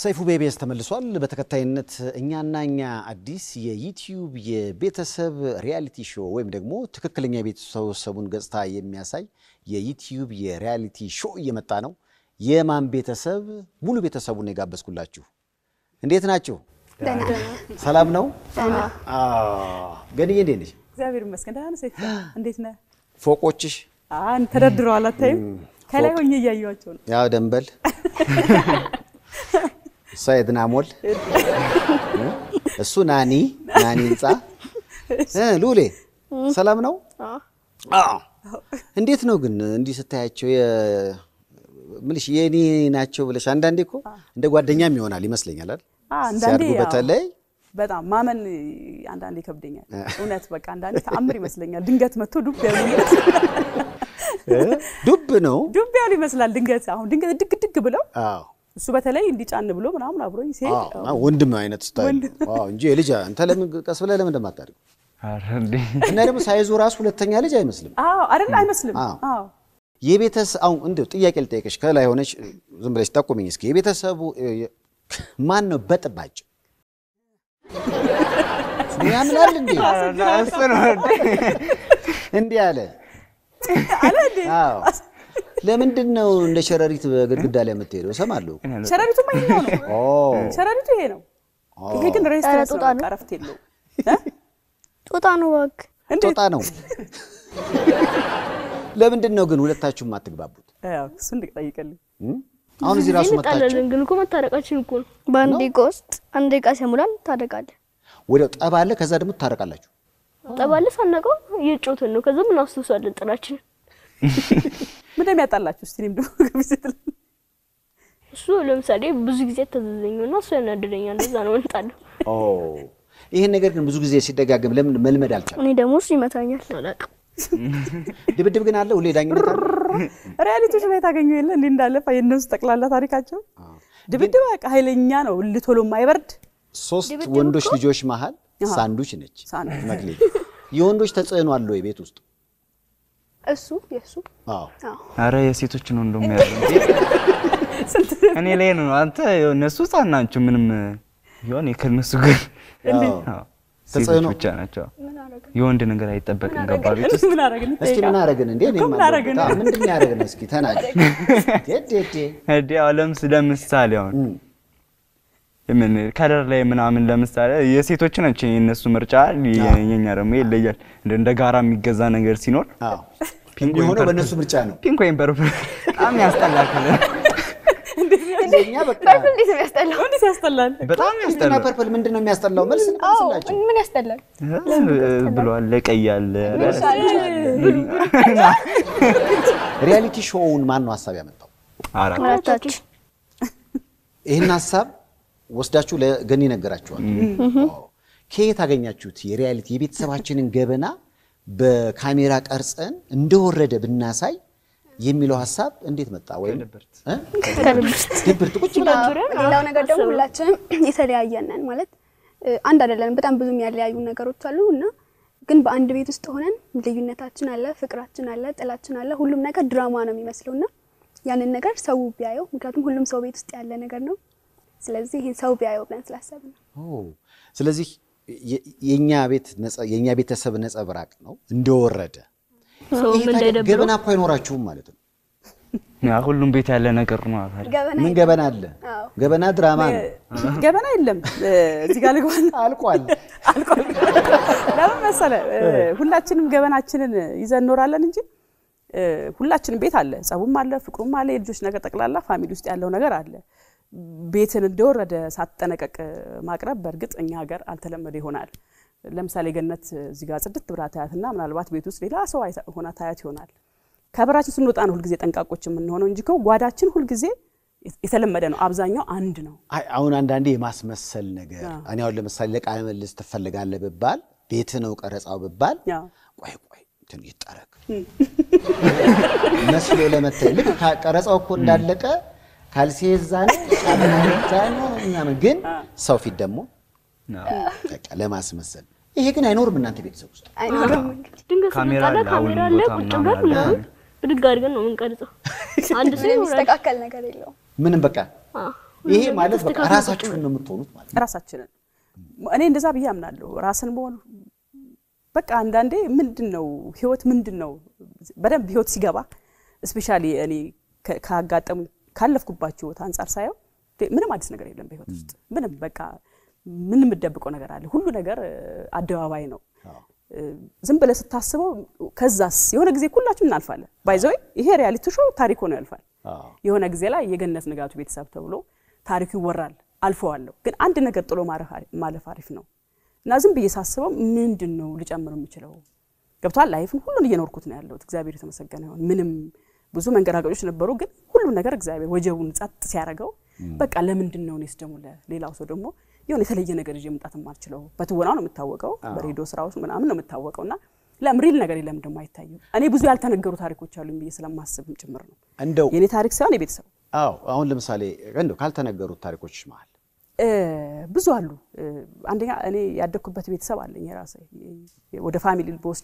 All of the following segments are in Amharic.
ሰይፉ ቤቤስ ተመልሷል። በተከታይነት እኛና እኛ አዲስ የዩቲዩብ የቤተሰብ ሪያሊቲ ሾው ወይም ደግሞ ትክክለኛ የቤተሰቡን ገጽታ የሚያሳይ የዩቲዩብ የሪያሊቲ ሾው እየመጣ ነው። የማን ቤተሰብ ሙሉ ቤተሰቡን ነው የጋበዝኩላችሁ። እንዴት ናችሁ? ሰላም ነው? ገንዬ እንዴት ነሽ? እግዚአብሔር ይመስገን ደህና ነህ ሰይፉ? እንዴት ነህ? ፎቆችሽ አን ተደርድረዋል። አታይም? ከላይ ሆኜ እያየኋቸው ነው። ያው ደንበል እሷ የድናሞል እሱ ናኒ ናኒ ህንፃ እ ሉሌ ሰላም ነው? አዎ። እንዴት ነው ግን እንዲህ ስታያቸው የ- ምልሽ የኔ ናቸው ብለሽ አንዳንዴ እኮ እንደ ጓደኛም ይሆናል ይመስለኛል አይደል? አ አንዳንዴ ሲያድጉ ያው በተለይ በጣም ማመን አንዳንዴ ይከብደኛል። እውነት በቃ አንዳንዴ ተአምር ይመስለኛል። ድንገት መጥቶ ዱብ ያሉ ዱብ ነው። ዱብ ያሉ ይመስላል። ድንገት አሁን ድንገት ድግ ድግ ብለው አዎ እሱ በተለይ እንዲጫን ብሎ ምናምን አብሮኝ ሲሄድ አዎ፣ አዎ፣ ወንድም አይነት ስታይል ነው። አዎ እንጂ የልጅ አንተ ለምን ቀስ ብለህ ለምን እንደማታደርገው ኧረ እንዴ እና ደግሞ ሳይዙ ራሱ ሁለተኛ ልጅ አይመስልም። አዎ አይደል? አይመስልም። አዎ። አዎ የቤተሰብ አሁን እንደው ጥያቄ ልጠይቅሽ ከላይ ሆነች ዝም ብለሽ ጠቁሚኝ እስኪ የቤተሰቡ እ፣ የ- ማን ነው በጥባጭ ያምናል እንዴ እሱ ነው እንዴ? እንዲህ አለ አዎ ለምንድን ነው እንደ ሸረሪት በግድግዳ ላይ የምትሄደው እሰማለሁ ሸረሪቱማ ይሄኛው ነው። ኦ ሸረሪቱ ይሄ ነው። ይሄ ግን ሬስት ኧረ ነው፣ ጦጣ ነው። በቃ እረፍት የለውም። ጦጣ ነው እባክህ። ጦጣ ነው ለምንድን ነው ግን ሁለታችሁም የማትግባቡት ያው እሱን ልጠይቅልኝ። እም? አሁን እዚህ ራሱ መታችሁ እንጣላለን ግን እኮ መታረቃችን እኮ ነው። በአንድ ደቂቃ ውስጥ አንድ ደቂቃ ሲሞላን ታደቃለህ። ወዲያው ጠብ አለ ከዛ ደግሞ ትታረቃላችሁ ጠባለ ሳናውቀው እየጮትን ነው። ከዛ ምን አስተውሳለን ጥላችንን። ምን እንደሚያጣላችሁ እስቲ እኔም ደግሞ ግብዝት እሱ ለምሳሌ ብዙ ጊዜ ተዘዘኘውና እሱ ያናደደኛል። እንደዛ ነው እንጣለሁ። ኦ ይሄን ነገር ግን ብዙ ጊዜ ሲደጋገም ለምን መልመድ አልቻለም እኔ ደግሞ እሱ ይመታኛል። አላውቅም። ድብድብ ግን አለ ሁሌ ዳኝነት አለ ሪያሊቲዎች ላይ ታገኙ የለ እንዲህ እንዳለፈ የእነሱ ጠቅላላ ታሪካቸው ድብድብ በቃ ኃይለኛ ነው። ልቶሎ የማይበርድ ሶስት ወንዶች ልጆች መሀል ሳንዱች ነች ሳንዱች። መግለጫ የወንዶች ተጽዕኖ አለ ወይ ቤት ውስጥ እሱ የእሱ አዎ ኧረ የሴቶች ነው እንደውም ያለው እንዴ? እኔ ላይ ነው አንተ እነሱ ህጻን ናቸው ምንም ይሆን ከነሱ ግን አዎ፣ ሴቶች ተጽዕኖ ብቻ ናቸው የወንድ ነገር አይጠበቅም ገባ ቤት ውስጥ ምን አረግን? እስኪ ምን አረግን እንዴ እኔም ምን አረግን? አለሁበት። አዎ፣ ምንድን ነው ያደረግን እስኪ ተናገር ዴ ዴ ዴ እንዴ አሁን ለምስ ለምሳሌ አሁን ምን ከለር ላይ ምናምን ለምሳሌ የሴቶች ናቸው የእነሱ ምርጫ የኛ ደግሞ ይለያል እንደ እንደ ጋራ የሚገዛ ነገር ሲኖር አዎ ፒንክ ወይም የሚሆነው ፐርፕል። በእነሱ ምርጫ ነው ፒንክ ወይም ፐርፕል በጣም ያስጠላል ከለር እኛ በቃ እንዴት ነው ያስጠላው? እንዴት ያስጠላል። በጣም ፒንክና ያስጠላል ፐርፕል ምንድን ነው የሚያስጠላው መልስ መልስላቸው ምን ያስጠላል? ብሏል ቀይ አለ ሪያሊቲ ሾውን ማን ነው ሀሳብ ያመጣው አራት አራታችን ይህን ሀሳብ ወስዳችሁ ለገኒ ነገራችኋል ከየት አገኛችሁት የሪያሊቲ የቤተሰባችንን ገበና በካሜራ ቀርጸን እንደወረደ ብናሳይ የሚለው ሀሳብ እንዴት መጣ ወይም እ? ድብርት ቁጭ ብላችሁ ሌላው ነገር ደግሞ ሁላችንም የተለያየን ነን ማለት እ፣ አንድ አይደለንም። በጣም ብዙ የሚያለያዩ ነገሮች አሉ እና ግን በአንድ ቤት ውስጥ ሆነን ልዩነታችን አለ፣ ፍቅራችን አለ፣ ጥላችን አለ። ሁሉም ነገር ድራማ ነው የሚመስለው እና ያንን ነገር ሰው ቢያየው፣ ምክንያቱም ሁሉም ሰው ቤት ውስጥ ያለ ነገር ነው። ስለዚህ ይህን ሰው ቢያየው ብለን ስላሰብን ነው። ኦ፣ ስለዚህ የ- የኛ ቤት ነጸ- የኛ ቤተሰብ ነጸብራቅ ነው እንደወረደ ሰውም ይሄ ታዲያ እንዳይደብረው ገበና እኮ አይኖራችሁም ማለት ነው ያ ሁሉም ቤት ያለ ነገር ነው ታዲያ ገበና ምን ገበና አለ ገበና ድራማ ነው ገበና የለም እ፣ እዚህ ጋር ልግባና አልቋል አልቋል። ለምን መሰለህ? እ፣ ሁላችንም ገበናችንን ይዘን እኖራለን እንጂ እ፣ ሁላችንም ቤት አለ፣ ጸቡም አለ፣ ፍቅሩም አለ፣ የልጆች ነገር ጠቅላላ ፋሚሊ ውስጥ ያለው ነገር አለ። ቤትን እንደወረደ ሳትጠነቀቅ ማቅረብ በእርግጥ እኛ ሀገር አልተለመደ ይሆናል። ለምሳሌ ገነት እዚህ ጋር ጽድት ብላ ታያትና ምናልባት ቤት ውስጥ ሌላ ሰው አይታ- ሆና ታያት ይሆናል። ከበራችን ስንወጣ ነው ሁልጊዜ ጠንቃቆች የምንሆነው እንጂ እኮ ጓዳችን ሁልጊዜ የተለመደ ነው። አብዛኛው አንድ ነው። አይ አሁን አንዳንዴ የማስመሰል ነገር እኔ አሁን ለምሳሌ ለቃለ ምልልስ ትፈልጋለህ ብባል ቤት ነው ቀረጻው ብባል ያው ቆይ ቆይ እንትን ይጠረግ መስሎ ለመታየት ልክ ካ- ቀረጻው እኮ እንዳለቀ ካልሲ እዛ ነው ጫማ እዛ ነው ምናምን፣ ግን ሰው ፊት ደግሞ በቃ ለማስመሰል ይሄ ግን አይኖርም እናንተ ቤተሰብ ውስጥ አይኖርም እንግዲህ ድንገት ካሜራ ስንጣላ አለ፣ ካሜራ አሁንም አለ ቦታ ቁጭ ምናምን ብለን አለ። ምናምን ብድግ አድርገን ነው የምንቀርጸው። አንድ ሰው ይኖራል። የሚስተካከል ነገር የለውም። ምንም በቃ አዎ። ይሄ ማለት በቃ ራሳችሁን ነው የምትሆኑት ማለት ነው። ራሳችንን እኔ እንደዛ ብዬ አምናለሁ። ራስን መሆን በቃ አንዳንዴ ምንድን ነው ህይወት ምንድን ነው በደንብ ህይወት ሲገባ እስፔሻሊ እኔ ከ- ካጋጠሙ ካለፍኩባቸው ህይወት አንጻር ሳየው እንዴ፣ ምንም አዲስ ነገር የለም በህይወት ውስጥ ምንም በቃ ምን የምደብቀው ነገር አለ? ሁሉ ነገር እ፣ አደባባይ ነው። እ፣ ዝም ብለህ ስታስበው ከዛስ የሆነ ጊዜ ሁላችን እናልፋለን። ባይዘወይ ይሄ ሪያሊቲ ሾው ታሪክ ሆኖ ያልፋል። አዎ። የሆነ ጊዜ ላይ የገነት ንጋቱ ቤተሰብ ተብሎ ታሪኩ ይወራል። አልፈዋለሁ፣ ግን አንድ ነገር ጥሎ ማረፍ አሪ- ማለፍ አሪፍ ነው እና ዝም ብዬ ሳስበው ምንድን ነው ልጨምር የምችለው ገብቷል። ላይፍን ሁሉን እየኖርኩት ነው ያለሁት። እግዚአብሔር የተመሰገነ ይሁን። ምንም ብዙ መንገራገጮች ነበሩ፣ ግን ሁሉም ነገር እግዚአብሔር ወጀቡን ጸጥ ሲያደርገው በቃ ለምንድን ነው እኔስ ደግሞ ለሌላው ሰው ደግሞ የሆነ የተለየ ነገር ይዤ መምጣት የማልችለው በትወናው ነው የምታወቀው፣ በሬዲዮ ስራዎች ምናምን ነው የምታወቀው እና ለምን ሪል ነገር ለምን ደግሞ አይታይም? እኔ ብዙ ያልተነገሩ ታሪኮች አሉኝ ብዬ ስለማስብም ጭምር ነው እንደው የእኔ ታሪክ ሳይሆን የቤተሰብ አዎ አሁን ለምሳሌ እንደው ካልተነገሩት ታሪኮች መሀል እ፣ ብዙ አሉ። እ፣ አንደኛ እኔ ያደግኩበት ቤተሰብ አለኝ የራሴ ወደ ፋሚሊ በወስደ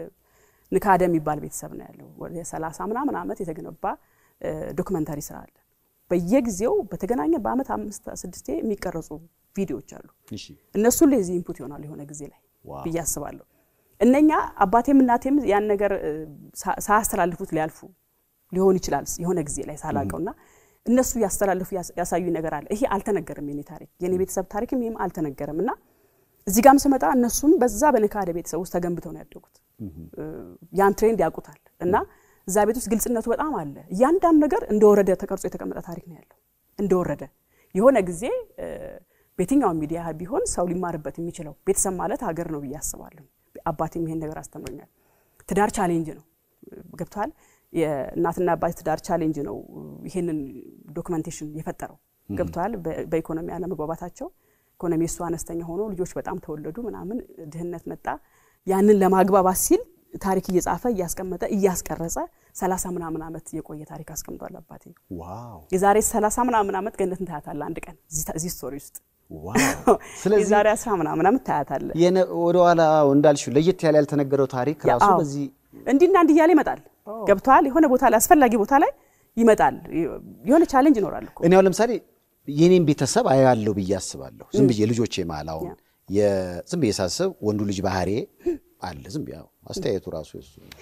ንካደ የሚባል ቤተሰብ ነው ያለው። ወደ ሰላሳ ምናምን ዓመት የተገነባ እ፣ ዶክመንታሪ ስራ አለ። በየጊዜው በተገናኘ በአመት አምስት ስድስቴ የሚቀረጹ ቪዲዮዎች አሉ። እሺ እነሱ ለዚህ ኢንፑት ይሆናል የሆነ ጊዜ ላይ ዋው። ብዬ አስባለሁ። እነኛ አባቴም እናቴም ያን ነገር እ፣ ሳ- ሳያስተላልፉት ሊያልፉ ሊሆን ይችላል የሆነ ጊዜ ላይ ሳላቀውና እነሱ ያስተላልፉ ያስ- ያሳዩኝ ነገር አለ። ይሄ አልተነገረም፣ የኔ ታሪክ የኔ ቤተሰብ ታሪክም ይህም አልተነገረም እና እዚህ ጋም ስመጣ እነሱም በዛ በንካደ ቤተሰብ ውስጥ ተገንብተው ነው ያደጉት። እ፣ ያን ትሬንድ ያውቁታል እና እዛ ቤት ውስጥ ግልጽነቱ በጣም አለ። እያንዳንዱ ነገር እንደወረደ ተቀርጾ የተቀመጠ ታሪክ ነው ያለው። እንደወረደ የሆነ ጊዜ እ፣ በየትኛውም ሚዲያ ቢሆን ሰው ሊማርበት የሚችለው ቤተሰብ ማለት ሀገር ነው ብዬ አስባለሁ። አባቴም ይሄን ነገር አስተምሮኛል። ትዳር ቻሌንጅ ነው ገብቷል። የእናትና አባት ትዳር ቻሌንጅ ነው ይሄንን ዶክመንቴሽን የፈጠረው ገብቷል። በ- በኢኮኖሚ አለመግባባታቸው ኢኮኖሚ እሱ አነስተኛ ሆኖ ልጆች በጣም ተወለዱ ምናምን ድህነት መጣ። ያንን ለማግባባት ሲል ታሪክ እየጻፈ እያስቀመጠ እያስቀረጸ ሰላሳ ምናምን ዓመት የቆየ ታሪክ አስቀምጧል አባቴ። ዋው የዛሬ ሰላሳ ምናምን ዓመት ገነትን ታያታለህ አንድ ቀን እዚህ ታ- እዚህ ስቶሪ ውስጥ ዋው ስለዚህ የዛሬ አስራ ምናምን ዓመት ታያታለህ። የነ- ወደኋላ እንዳልሽው ለየት ያለ ያልተነገረው ታሪክ ራሱ አዎ። በዚህ እንዲና እንዲህ እያለ ይመጣል። ገብተዋል። የሆነ ቦታ ላይ አስፈላጊ ቦታ ላይ ይመጣል። የሆነ ቻሌንጅ ይኖራል እኮ እኔ አሁን ለምሳሌ የኔን ቤተሰብ አያለሁ ብዬ አስባለሁ። ዝም ብዬ ልጆቼ መሀል አሁን የ- ዝም ብዬ ሳስብ ወንዱ ልጅ ባህሬ አለ። ዝም ብዬ አዎ፣ አስተያየቱ ራሱ የሱ ነው።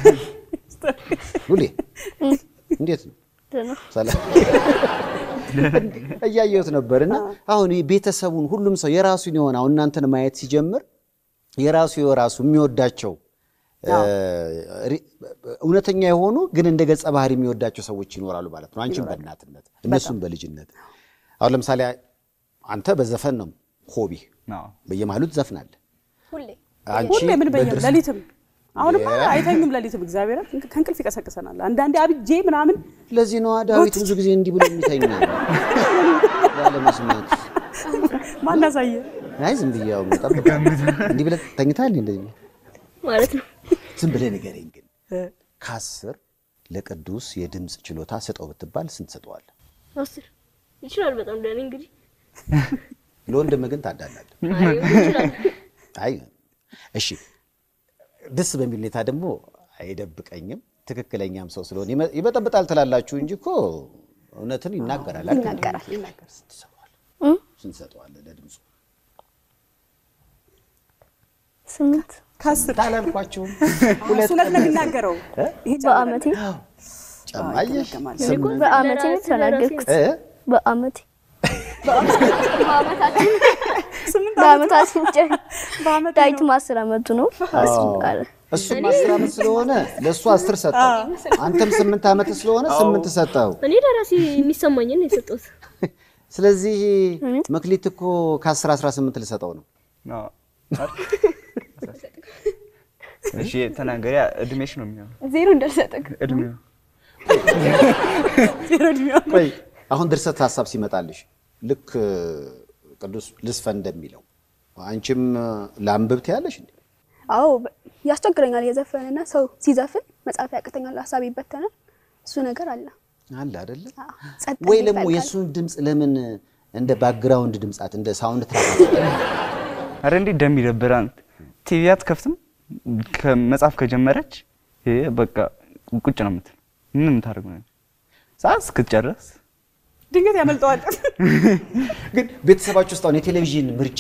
ሉሌ እንዴት ነው? ደህና ሰላም እያየሁት ነበር እና አሁን ይህ ቤተሰቡን ሁሉም ሰው የራሱን የሆነ አሁን እናንተን ማየት ሲጀምር የራሱ የራሱ የሚወዳቸው እ፣ ሪ- እውነተኛ የሆኑ ግን እንደ ገጸ ባህሪ የሚወዳቸው ሰዎች ይኖራሉ ማለት ነው። አንቺም በእናትነት እነሱም በልጅነት አሁን ለምሳሌ አንተ በዘፈን ነው ሆቢ አዎ። በየመሃሉ ትዘፍናለህ። ሁሌ አንቺ ሁሌ ምን በየም በድርስ- ሌሊትም አሁንማ የ- አይተኙም። ሌሊትም እግዚአብሔር ከእንቅልፍ ይቀሰቅሰናል። አንዳንዴ አብጄ ምናምን ለዚህ ነዋ ዳዊት ብዙ ጊዜ እንዲህ ብሎ የሚተኛ ያለ መስማት። ማናሳየ አይ ዝም ብዬ ያው መጠበቅ እንዲህ ብለህ ተኝተሃል እንደዚህ ማለት ነው። ዝም ብለህ ንገረኝ ግን ከአስር ለቅዱስ የድምፅ ችሎታ ስጠው ብትባል ስንት ሰጠዋለህ? አስር ይችላል በጣም ደህና እንግዲህ ለወንድምህ ግን ታዳላለህ። አይ ይችላል። አይ እሺ፣ ደስ በሚል ሁኔታ ደግሞ አይደብቀኝም። ትክክለኛም ሰው ስለሆነ ይመ- ይበጠብጣል ትላላችሁ እንጂ እኮ እውነትን ይናገራል። አይደል? ይናገራል። ስንት ትሰጠዋለህ? ስንት ትሰጠዋለህ ለድምፁ? ስምንት ከአስር አላልኳችሁም? እሱ እውነት ነው የሚናገረው። ይሄ በአመቴ ጨማየሽ ይገማል። ስምንት በአመቴ ነው ለራስህ የተናገርኩት። እ? በአመቴ በአመታችን ስምንት በአመታችን ጨ- በአመት ዳዊትም አስር አመቱ ነው። አስር አለ። እሱም አስር ዓመት ስለሆነ ለእሱ አስር ሰጠው። አንተም ስምንት ዓመት ስለሆነ ስምንት ሰጠው። እኔ ለራሴ የሚሰማኝን ነው የሰጠሁት። ስለዚህ መክሊት እኮ ከአስር አስራ ስምንት ልሰጠው ነው። አዎ። እሺ ተናገሪያ እድሜሽ ነው የሚሆነው ዜሮ እንዳልሰጥክ እድሜው ቆይ አሁን ድርሰት ሀሳብ ሲመጣልሽ ልክ ቅዱስ ልስፈን እንደሚለው አንቺም ለአንብብ ትያለሽ እንዴ? አዎ በ- ያስቸግረኛል። የዘፈንና ሰው ሲዘፍን መጻፍ ያቅተኛል፣ ሀሳብ ይበተናል። እሱ ነገር አለ። አለ አይደለ? አዎ፣ ጸጥ ወይ እንዲል ደግሞ ይፈልጋል። የእሱን ድምፅ ለምን እንደ ባክግራውንድ ድምጻት እንደ ሳውንድ ትራክ አረ እንዴት እንደሚደብር አንተ ቲቪ አትከፍትም ከመጽሐፍ ከጀመረች ይሄ በቃ ቁጭ ነው የምትል ምን የምታደርገው ነው ሰዓት እስክትጨርስ ድንገት ያመልጠዋል። ግን ቤተሰባችሁ ውስጥ አሁን የቴሌቪዥን ምርጫ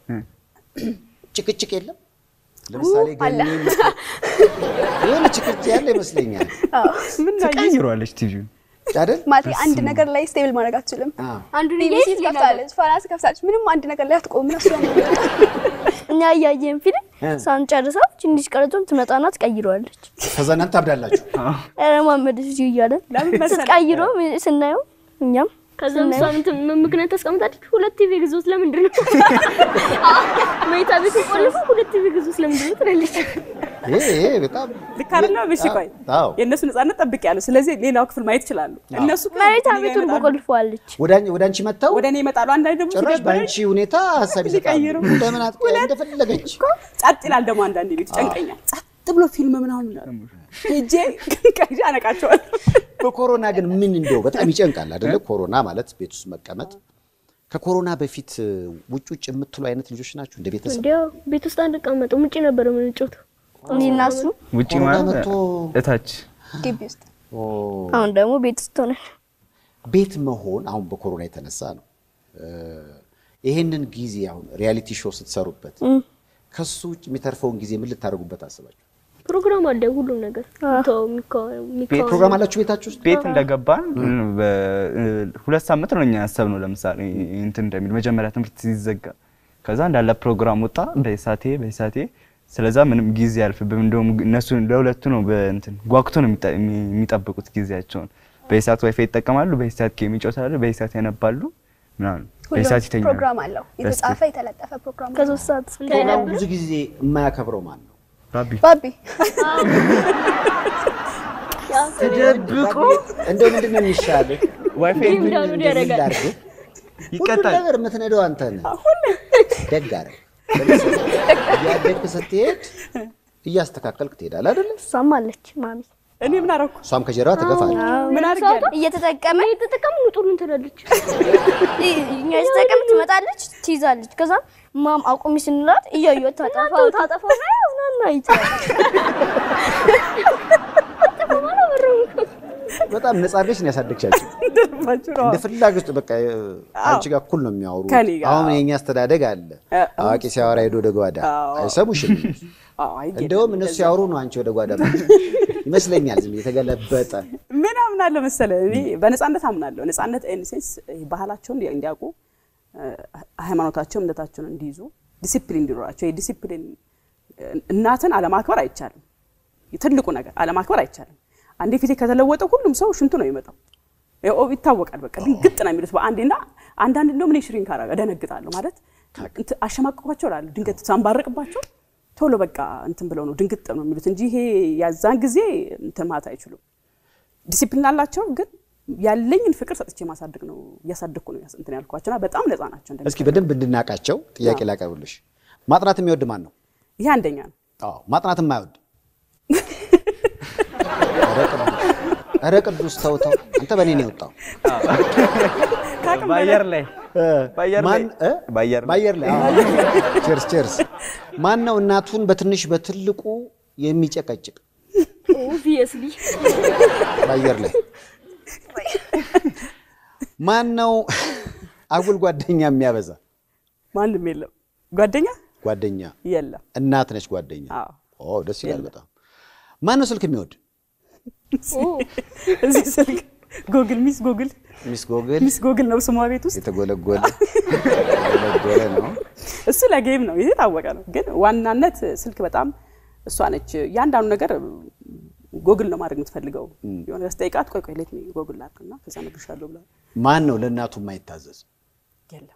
ጭቅጭቅ የለም? ለምሳሌ ገኒ የሆነ ጭቅጭቅ ያለ ይመስለኛል ምን ነው አየህ? ትቀይሯለች ቲቪውን አይደል? ማለት አንድ ነገር ላይ ስቴብል ማድረግ አትችልም። አዎ። አንዱን ቢቢሲ እያየች ሌላ ትከፍታለች፣ ፋና ትከፍታለች። ምንም አንድ ነገር ላይ አትቆም። እነሱ እኛ እያየን ፊልም ሳንጨርሰው ትንሽ ቀረቶን ትመጣና ትቀይረዋለች። ከዛ እናንተ ታብዳላችሁ። ኧረ ማመድ እዚሁ እያለ ለምን መሰለህ? ስትቀይሮ ስናየው እኛም ከዛ ምሳ እንትን ምክንያት ታስቀምጣለች። ሁለት ቲቪ ግዙት ለምንድን ነው? መኝታ ቤት ቆልፎ ሁለት ቲቪ ግዙት ለምንድን ነው ትላለች። ይሄ ይሄ በጣም ልክ አይደለም? እሺ ቆይ አዎ። የእነሱ ነጻነት ጠብቅ ያለው ስለዚህ ሌላው ክፍል ማየት ይችላሉ። እነሱ ግን መሬታ እኔ ጋር ቤቱን ይመጣሉ። ቆልፈዋለች። ወደ አን- ወደ አንቺ መጥተው ወደ እኔ ይመጣሉ። አንዳንድ ደግሞ ጭራሽ ሲደብረኝ በአንቺ ሁኔታ ሀሳብ ይሰጣሉ። ሊቀይሩ። እንደምን አትቀ እንደፈለገች እኮ ጸጥ ይላል። ደግሞ አንዳንድ ቤቱ ጨንቀኛል። ጸጥ ብሎ ፊልም ምናምን ይላሉ። ሄጄ ቀይዤ አነቃቸዋለሁ። በኮሮና ግን ምን እንደው በጣም ይጨንቃል አይደለ? ኮሮና ማለት ቤት ውስጥ መቀመጥ። ከኮሮና በፊት ውጭ ውጭ የምትሉ አይነት ልጆች ናችሁ እንደ ቤተሰብ? እንዲያው ቤት ውስጥ አንቀመጥም፣ ውጪ ነበር የምንጫወተው። እኔ እና እሱ ውጪ ኮሮና ማለት መጥቶ እታች ግቢ ውስጥ ኦ፣ አሁን ደግሞ ቤት ውስጥ ሆነን ቤት መሆን አሁን በኮሮና የተነሳ ነው። እ፣ ይሄንን ጊዜ አሁን ሪያሊቲ ሾው ስትሰሩበት ከሱ ውጭ የሚተርፈውን ጊዜ ምን ልታደርጉበት አስባችሁ? ፕሮግራም አለ፣ ሁሉም ነገር ተው የሚካወ ፕሮግራም አላችሁ ቤታችሁ ውስጥ? ቤት እንደገባን ሁለት ሳምንት ነው እኛ ያሰብነው። ለምሳሌ እንትን እንደሚል መጀመሪያ ትምህርት ሲዘጋ ከዛ እንዳለ ፕሮግራም ወጣ በሳቴ በሳቴ ስለዛ ምንም ጊዜ አልፍብም። እንደውም እነሱ ለሁለቱ ነው በእንትን ጓጉቶ ነው የሚጠ- የሚጠብቁት ጊዜያቸውን። በኢሳት ዋይፋይ ይጠቀማሉ፣ በኢሳት ጌም ይጫወታሉ፣ በኢሳት ያነባሉ ምናምን፣ በኢሳት ሁሉም ይተኛሉ። ፕሮግራም አለው። የተጻፈ የተለጠፈ ፕሮግራም አለው። ከሶስት ሰዓት እስከ ፕሮግራሙ ብዙ ጊዜ የማያከብረው ማን ነው? ባቢ ባቢ ተደብቆ እንደው ምንድን ነው የሚሻልህ? ዋይፋይ ጌም ዳውንሎድ ያደርጋል። ሁሉን ይቀጣል። ነገር የምትነደው አንተ ነህ። ደግ አደረግ። እያደግህ ስትሄድ እያስተካከልክ ትሄዳለህ አይደለ? እሷም አለች ማሚ እኔ ምን አደረኩ? እሷም ከጀርባ ትገፋለች። ምን አድርጌያለሁ? እየተጠቀመ የተጠቀሙ ውጡልን ትላለች። እኛ እየተጠቀም ትመጣለች፣ ትይዛለች። ከዛ ማም አቁሚ ስንላት እያዩ ታጠፋው ታጠፋው ናና ይችላል በጣም ነጻ አድርገሽ ነው ያሳደግሻቸው። እንደልባችሁ ነው። እንደ ፍላጎት በቃ አንቺ ጋር እኩል ነው የሚያወሩ። ከእኔ ጋር። አሁን የኛ አስተዳደግ አለ። አ- አዋቂ ሲያወራ ሄዶ ወደ ጓዳ አዎ። አይሰሙሽም። አዎ፣ አይገድም። እንደውም እነሱ ሲያወሩ ነው አንቺ ወደ ጓዳ ይመስለኛል። ዝም የተገለበጠ ምን አምናለሁ መሰለህ፣ እኔ በነፃነት አምናለሁ። ነፃነት ኢንሴንስ ባህላቸውን እንዲ- እንዲያውቁ እ፣ ሃይማኖታቸውን፣ እምነታቸውን እንዲይዙ ዲሲፕሊን እንዲኖራቸው። የዲሲፕሊን እናትን አለማክበር አይቻልም። ትልቁ ነገር አለማክበር አይቻልም። አንዴ ፊቴ ከተለወጠ ሁሉም ሰው ሽንቱ ነው የሚመጣው። ያው ይታወቃል። በቃ ድንግጥ ነው የሚሉት በአንዴና አንዳንድ እንደውም እኔ ሽሪንክ አደረገ እደነግጣለሁ። ማለት እንትን አሸማቀቋቸው እላለሁ። ድንገት ሳንባርቅባቸው ቶሎ በቃ እንትን ብለው ነው ድንግጥ ነው የሚሉት እንጂ ይሄ ያዛን ጊዜ እንትን ማለት አይችሉም። ዲሲፕሊን አላቸው፣ ግን ያለኝን ፍቅር ሰጥቼ ማሳደግ ነው እያሳደግኩ ነው ያስ- እንትን ያልኳቸውና በጣም ነፃ ናቸው። እንደዚህ እስኪ በደንብ እንድናቃቸው ጥያቄ ላቀርብልሽ። ማጥናት የሚወድ ማን ነው? ይሄ አንደኛ ነው። አዎ ማጥናት የማይወድ ኧረ ቅዱስ- ኧረ ቅዱስ ተው ተው፣ አንተ በእኔ ነው የወጣው። በአየር ላይ በአየር ላይ ማን እ? በአየር ላይ በአየር ላይ ቼርስ ቼርስ። ማን ነው እናቱን በትንሽ በትልቁ የሚጨቀጭቅ? ኦብቪየስሊ በአየር ላይ ማን ነው አጉል ጓደኛ የሚያበዛ? ማንም የለም ጓደኛ ጓደኛ የለም። እናት ነች ጓደኛ። አዎ ኦ ደስ ይላል በጣም። ማን ነው ስልክ የሚወድ? እዚህ ስልክ ጎግል ሚስ ጎግል ሚስ ጎግል ሚስ ጎግል ነው ስሟ ቤት ውስጥ የተጎለጎለ የተጎለጎለ ነው። እሱ ለጌም ነው፣ ይሄ የታወቀ ነው። ግን ዋናነት ስልክ በጣም እሷ ነች። እያንዳንዱ ነገር ጎግል ነው ማድረግ የምትፈልገው። የሆነ ስጠይቃት ቆይ ቆይ ሌት ጎግል ላድርግና ከዛ እነግርሻለሁ ብላ ማን ነው ለእናቱ የማይታዘዝ? የለም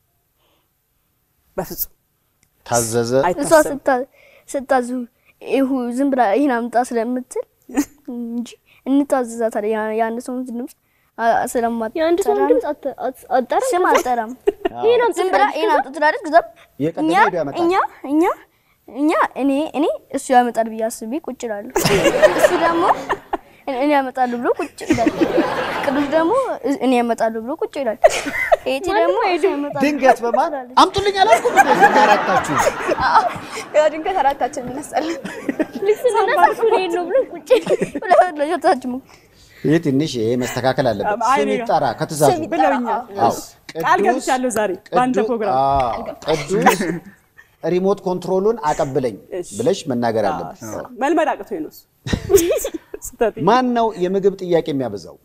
በፍጹም ታዘዘ እሷ አይታሰብም። ስታ- ስታዙ ይሁ ዝም ብላ ይህን አምጣ ስለምትል እንጂ እንታዘዛታለን። ያ- የአንድ ሰውን ድምፅ አ- ስለማትጠራ የአንድ ሰው ድምፅ አት- አት- አትጠራም። ስም አልጠራም። ይሄን አምጥ ዝም ብላ ይህን አምጡ ትላለች። ከዛም የቀደመ እኛ ሄዶ ያመጣል። እኛ እኛ እኛ እኔ እኔ እሱ ያመጣል ብዬ አስቤ ቁጭ እላለሁ። እሱ ደግሞ እኔ ያመጣሉ ብሎ ቁጭ ይላል። ቅዱስ ደግሞ እኔ ያመጣሉ ብሎ ቁጭ ይላል። ኤቲ ደግሞ እሱ ያመጣሉ ድንገት በማን አምጡልኝ አላልኩም? እንዴ አራታችሁ ያው ድንገት አራታችን እንነሳለን። ልብስ ልነሳ እሱ እኔን ነው ብሎ ቁጭ ሁለታችን ይህ ትንሽ ይሄ መስተካከል አለበት። አይ፣ ስም እኔ ይጠራ ከትእዛዙ ብለውኛል። አዎ። ቃል ቅዱስ- ገብቻለሁ ዛሬ በአንተ ቅዱ- ፕሮግራም። አዎ፣ ቅዱስ ሪሞት ኮንትሮሉን አቀብለኝ እሺ። ብለሽ መናገር አለብሽ። መልመድ አቅቶኝ ነው እሱ። ስህተቴ። ማን ነው የምግብ ጥያቄ የሚያበዛው?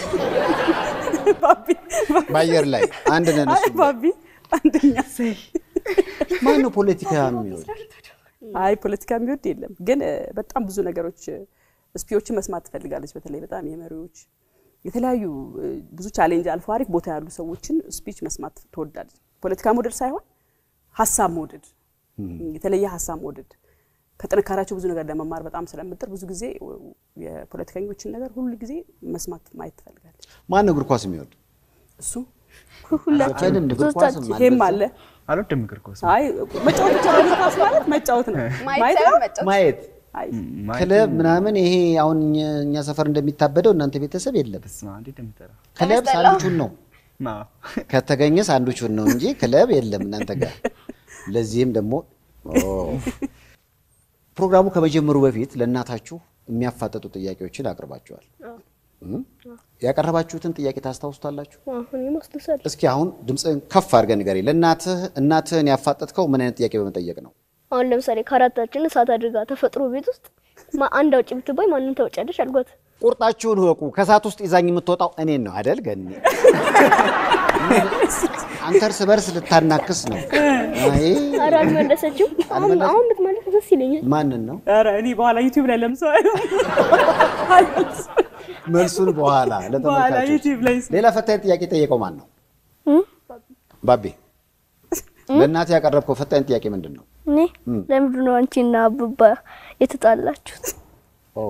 ባቢ በአየር ላይ አንድ ነን። አይ እሱ ባቢ አንደኛ ማን ነው ፖለቲካ የሚወድ? አይ ፖለቲካ የሚወድ የለም፣ ግን እ፣ በጣም ብዙ ነገሮች እ፣ ስፒዎችን መስማት ትፈልጋለች። በተለይ በጣም የመሪዎች የተለያዩ እ፣ ብዙ ቻሌንጅ አልፎ አሪፍ ቦታ ያሉ ሰዎችን ስፒች መስማት ትወዳለች። ፖለቲካ መውደድ ሳይሆን ሀሳብ መውደድ፣ የተለየ ሀሳብ መውደድ ከጥንካሬያቸው ብዙ ነገር ለመማር በጣም ስለምጥር ብዙ ጊዜ እ፣ የፖለቲከኞችን ነገር ሁሉ ጊዜ መስማት ማየት ትፈልጋለች። ማን ነው እግር ኳስ የሚወድ? እሱ ዘፈንም እግር ኳስም ይሄም አለ። አልወድም እግር ኳስ አይ መጫወት ብቻ ነው። እግር ኳስ ማለት መጫወት ነው። ማየት ማየት ሳይሆን ነው። መጫወት። ማየት አይ ክለብ ምናምን ይሄ አሁን እኛ- እኛ ሰፈር እንደሚታበደው እናንተ ቤተሰብ የለም። በስመ አብ እንዴት እንደምጠራ ክለብ ሳንዱቹን ነው አዎ። ከተገኘ ሳንዱቹን ነው እንጂ ክለብ የለም እናንተ ጋር። ለዚህም ደግሞ ኦ፣ ፕሮግራሙ ከመጀመሩ በፊት ለእናታችሁ የሚያፋጠጡ ጥያቄዎችን አቅርባችኋል። እም? ያቀረባችሁትን ጥያቄ ታስታውሱታላችሁ? አሁን ይመስልሻል እስኪ አሁን ድምፅህን ከፍ አድርገህ ንገረኝ። ለእናትህ እናትህን ያፋጠጥከው ምን አይነት ጥያቄ በመጠየቅ ነው? አሁን ለምሳሌ ከአራታችን እሳት አድርጋ ተፈጥሮ ቤት ውስጥ ማ- አንድ አውጪ ብትባይ ማንን ታውጫለሽ አልኳት። ቁርጣችሁን እወቁ። ከእሳት ውስጥ ይዛኝ የምትወጣው እኔን ነው አደል? ገኒ አንተ እርስ በርስ ልታናክስ ነው። አይ ኧረ አልመለሰችም። አሁን አሁን ብትመለስ ደስ ይለኛል። ማንን ነው? ኧረ እኔ በኋላ ዩቲዩብ ላይ ለምሰው መልሱን በኋላ በኋላ ለተመልካቾች። ዩቲዩብ ላይ ሌላ ፈታኝ ጥያቄ ጠየቀው ማን ነው? ባቤ ለእናትህ ያቀረብከው ፈታኝ ጥያቄ ምንድን ነው? እኔ ለምንድን ነው አንቺና አብባ የተጣላችሁት? ኦ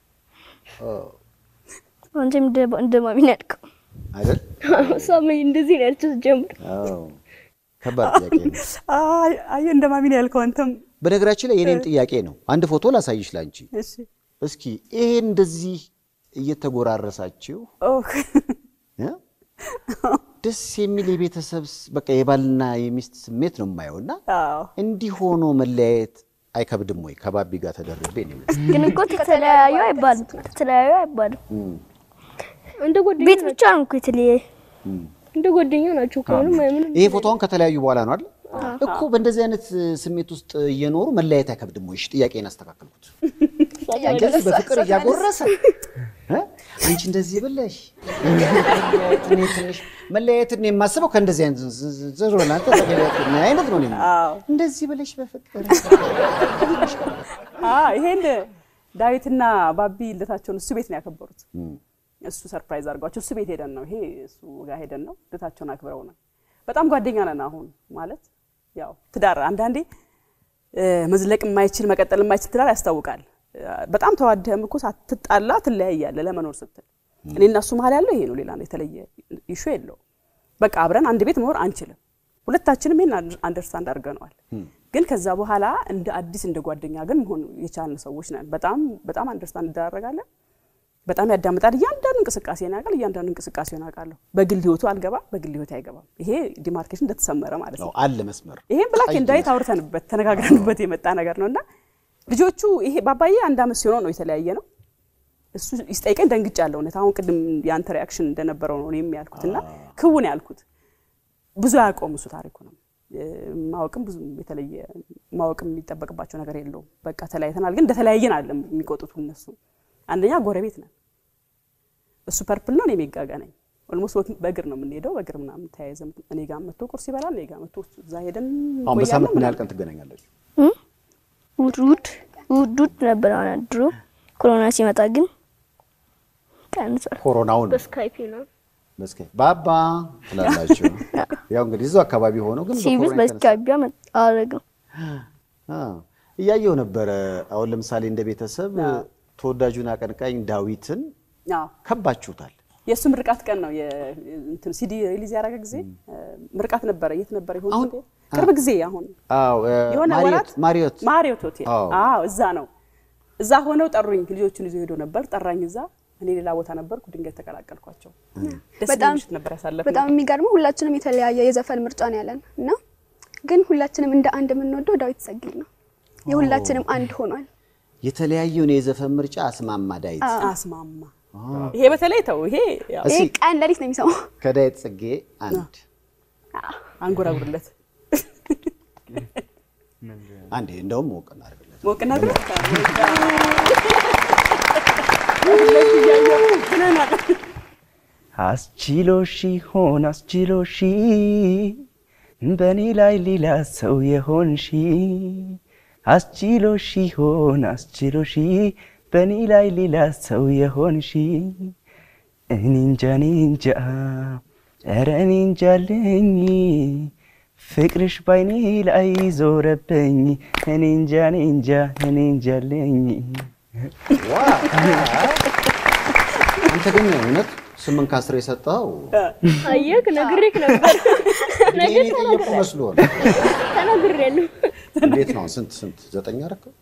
አንቺም እንደ- እንደ ማሚ ነው ያልከው። አይደል? እሷም እንደዚህ ነው ያለችው ጀምር አዎ ከባድ ጥያቄ ነው። አይ አይ እንደ ማሚ ነው ያልከው አንተም። በነገራችን ላይ የኔም ጥያቄ ነው። አንድ ፎቶ ላሳይሽ ላንቺ። እሺ እስኪ ይሄ እንደዚህ እየተጎራረሳችሁ ኦ እ? ደስ የሚል የቤተሰብ ስ- በቃ የባልና የሚስት ስሜት ነው የማየው እና አዎ እንዲህ ሆኖ መለያየት አይከብድም ወይ? ከባቢ ጋር ተደርቤ ነው የመጣሁት። ግን እኮ ተለያዩ አይባልም። ተለያዩ አይባልም። እንደ ጓደኛ ቤት ብቻ ነው እኮ የተለያየ እንደ ጓደኛ ናቸው እኮ ምንም ምንም ይሄ ፎቶውን ከተለያዩ በኋላ ነው አይደል? እኮ በእንደዚህ አይነት ስሜት ውስጥ እየኖሩ መለያየት አይከብድም ወይ? እሺ፣ ጥያቄን አስተካከልኩት። እንደዚህ በፍቅር እያጎረሰ እ? አንቺ እንደዚህ ብለሽ መለያየት እኔ ትንሽ መለያየትን የማስበው ከእንደዚህ አይነት ዝ- ዝ- ዝም ብለህ አንተ ተገለጥ አይነት ነው እኔ የምለው። አዎ እንደዚህ ብለሽ በፍቅር አ ይሄን ዳዊትና ባቢ ልደታቸውን እሱ ቤት ነው ያከበሩት። እሱ ሰርፕራይዝ አድርጓቸው እሱ ቤት ሄደን ነው ይሄ እሱ ጋር ሄደን ነው ልደታቸውን አክብረው ነው። በጣም ጓደኛ ነን አሁን ማለት ያው ትዳር አንዳንዴ እ፣ መዝለቅ የማይችል መቀጠል የማይችል ትዳር ያስታውቃል። እ፣ በጣም ተዋደህም እኮ ሳትጣላ ትለያያለህ ለመኖር ስትል። እኔ እና እሱ መሀል ያለው ይሄ ነው። ሌላ ነው የተለየ ኢሹ የለው። በቃ አብረን አንድ ቤት መኖር አንችልም። ሁለታችንም ይሄን አንደርስታንድ አድርገነዋል። ግን ከዛ በኋላ እንደ አዲስ እንደ ጓደኛ ግን መሆን የቻልን ሰዎች ነን። በጣም በጣም አንደርስታንድ እንደራረጋለን። በጣም ያዳምጣል። እያንዳንዱ እንቅስቃሴ ያውቃል። እያንዳንዱ እንቅስቃሴ ያውቃለሁ። በግል ህይወቱ አልገባም፣ በግል ህይወት አይገባም። ይሄ ዲማርኬሽን እንደተሰመረ ማለት ነው። ነው አለ መስመር ይሄን ብላክ ኤንድ ዋይት አውርተንበት ተነጋግረንበት የመጣ ነገር ነው እና ልጆቹ ይሄ ባባዬ አንድ አመት ሲሆነው ነው የተለያየ ነው። እሱ ይስጠይቀኝ ደንግጫለሁ። እውነት አሁን ቅድም የአንተ ሪያክሽን እንደነበረው ነው እኔም ያልኩት እና ክውን ያልኩት ብዙ አያውቀውም እሱ ታሪኩ ነው ማወቅም ብዙ የተለየ ማወቅም የሚጠበቅባቸው ነገር የለውም። በቃ ተለያይተናል፣ ግን እንደተለያየን አይደለም የሚቆጡት እነሱ። አንደኛ ጎረቤት ነን። እሱ ፐርፕል ነው፣ እኔ ሜጋጋ ነኝ። ኦልሞስት በእግር ነው የምንሄደው። በእግር ምናምን ተያይዘን እኔ ጋር መጥቶ ቁርስ ይበላል፣ እኔ ጋር መጥቶ እዛ ሄደን አሁን በሳምንት ምን ያህል እንቆያለን ቀን ትገናኛላችሁ? ውድ ውድ ውድ ውድ ነበር አሁን ድሮ ኮሮና ሲመጣ ግን ቀንሷል። ኮሮናውን በስካይፕ ነው በስከ ባባ ትላላችሁ። ያው እንግዲህ እዚሁ አካባቢ ሆነው ግን ሲብስ በኮሮና የተነሳ- በስካይፕ አረገው አ፣ እያየው ነበረ። አሁን ለምሳሌ እንደ ቤተሰብ ተወዳጁን አቀንቃኝ ዳዊትን አዎ ከባችሁታል። የእሱ ምርቃት ቀን ነው እንትን ሲዲ ሪሊዝ ያደረገ ጊዜ ምርቃት ነበረ። የት ነበረ? ይሆን አሁን- ሆቴል? ቅርብ ጊዜ አሁን አዎ እ፣ የሆነ ማሪዮት ወራት ማሪዮት ማሪዮት ሆቴል አዎ። አዎ፣ እዛ ነው። እዛ ሆነው ጠሩኝ። ልጆቹን ይዞ ሄዶ ነበር። ጠራኝ እዛ። እኔ ሌላ ቦታ ነበርኩ። ድንገት ተቀላቀልኳቸው። ደስ በጣም- የሚል ምሽት ነበር ያሳለፍነው። በጣም የሚገርመው ሁላችንም የተለያየ የዘፈን ምርጫ ነው ያለን እና ግን ሁላችንም እንደ አንድ የምንወደው ዳዊት ሰጊድ ነው። የሁላችንም አንድ ሆኗል። የተለያየውን የዘፈን ምርጫ አስማማ ዳዊት። አስማማ ይሄ በተለይ ተው ይሄ ያው ይሄ እስኪ ቀን ለሊት ነው የሚሰማው። ከዳዊት ጽጌ አንድ አንጎራጉርለት አንዴ እንደውም ሞቅ እናድርግለት። ሞቅ እናድርግ። አስችሎሽ ሆን አስችሎሽ በእኔ ላይ ሌላ ሰው የሆንሽ አስችሎሽ ሆን አስችሎሽ በእኔ ላይ ሌላ ሰው የሆንሽ እኔ እንጃ እኔ እንጃ ኧረ እኔ እንጃልኝ ፍቅርሽ ባይኔ ላይ ዞረብኝ እኔ እንጃ እኔ እንጃ እኔ እንጃልኝ አንተ ግን እውነት ስምንት ከአስር የሰጠኸው አየህ ነግሬህ ነበር እኔ የጠየቁ መስሎ ነው። ተናግሬያለሁ። እንዴት ነው? ስንት ስንት ዘጠኝ አደረከው?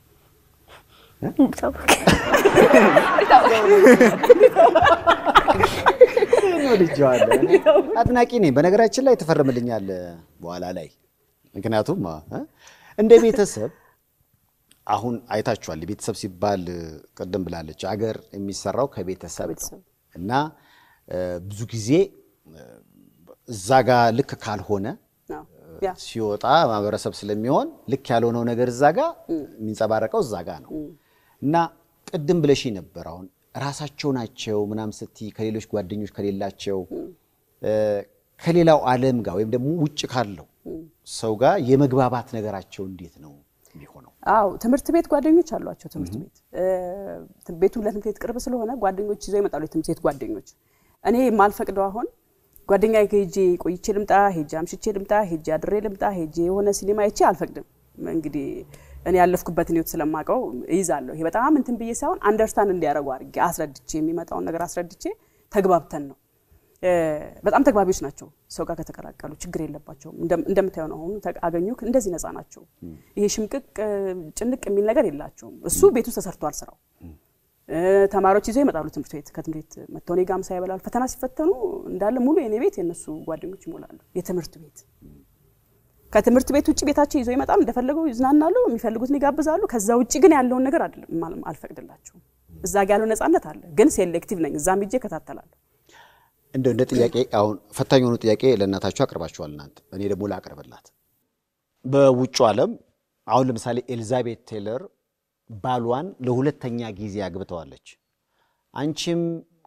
እኔ ወድጄዋለሁ። እኔ አድናቂ ነኝ። በነገራችን ላይ ትፈርምልኛለህ በኋላ ላይ። ምክንያቱም እ እንደ ቤተሰብ አሁን አይታችኋል። ቤተሰብ ሲባል ቅድም ብላለች፣ አገር የሚሰራው ከቤተሰብ ነው እና እ ብዙ ጊዜ እ እዛ ጋር ልክ ካልሆነ ነው። ያ ሲወጣ ማህበረሰብ ስለሚሆን ልክ ያልሆነው ነገር እዛ ጋ የሚንጸባረቀው እዛ ጋ ነው እና ቅድም ብለሽ ነበር አሁን ራሳቸው ናቸው ምናምን ስትይ ከሌሎች ጓደኞች ከሌላቸው እ ከሌላው ዓለም ጋር ወይም ደግሞ ውጭ ካለው ሰው ጋር የመግባባት ነገራቸው እንዴት ነው የሚሆነው? አው ትምህርት ቤት ጓደኞች አሏቸው። ትምህርት ቤት እ ቤቱ ለትምህርት ቤት ቅርብ ስለሆነ ጓደኞች ይዘው ይመጣሉ። የትምህርት ቤት ጓደኞች እኔ የማልፈቅደው አሁን ጓደኛ ሄጄ ቆይቼ ልምጣ፣ ሄጄ አምሽቼ ልምጣ፣ ሄጄ አድሬ ልምጣ፣ ሄጄ የሆነ ሲኒማ አይቼ አልፈቅድም። እንግዲህ እኔ ያለፍኩበትን ህይወት ስለማውቀው እይዛለሁ። ይሄ በጣም እንትን ብዬ ሳይሆን አንደርስታንድ እንዲያደርጉ አድርጌ አስረድቼ የሚመጣውን ነገር አስረድቼ ተግባብተን ነው። እ በጣም ተግባቢዎች ናቸው። ሰው ጋር ከተቀላቀሉ ችግር የለባቸውም። እንደም- እንደምታየው ነው። አሁን ተ- አገኙ እንደዚህ ነፃ ናቸው። ይሄ ሽምቅቅ እ፣ ጭንቅ የሚል ነገር የላቸውም። እሱ ቤት ውስጥ ተሰርቷል ስራው። እ፣ ተማሪዎች ይዘው ይመጣሉ ትምህርት ቤት ከትምህርት ቤት መጥተው እኔ ጋር ምሳ ይበላሉ። ፈተና ሲፈተኑ እንዳለ ሙሉ የኔ ቤት የእነሱ ጓደኞች ይሞላሉ። የትምህርት ቤት ከትምህርት ቤት ውጭ ቤታቸው ይዘው ይመጣሉ። እንደፈለገው ይዝናናሉ፣ የሚፈልጉትን ይጋብዛሉ። ከዛ ውጭ ግን ያለውን ነገር አይደለም ማለም- አልፈቅድላቸውም። እዛ ጋ ያለው ነፃነት አለ፣ ግን ሴሌክቲቭ ነኝ። እዛም ሂጄ እከታተላለሁ። እንደው እንደ ጥያቄ አሁን ፈታኝ የሆኑ ጥያቄ ለእናታችሁ አቅርባችኋል እናንተ። እኔ ደግሞ ላቅርብላት። በውጩ ዓለም አሁን ለምሳሌ ኤልዛቤት ቴይለር ባሏን ለሁለተኛ ጊዜ አግብተዋለች። አንቺም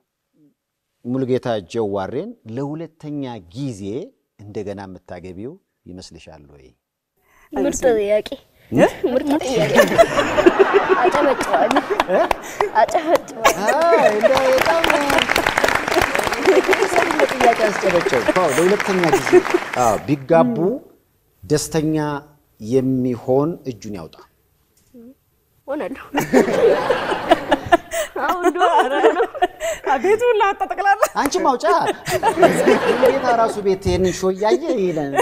ሙሉጌታ ጀዋሬን ለሁለተኛ ጊዜ እንደገና የምታገቢው ይመስልሻል ወይ? ምርጥ ጥያቄ ምርጥ ጥያቄ። አጨበጭባለሁ አጨበጭባለሁ። ጥያቄ አስጨበጨብ ለሁለተኛ ጊዜ አዎ፣ ቢጋቡ ደስተኛ የሚሆን እጁን ያውጣ። ሆናለሁ። ቤቱ ሁላ ወጣ ጠቅላላ አንቺ ማውጫ ጌታ ራሱ ቤት ይህንን ሾ እያየ ይለን።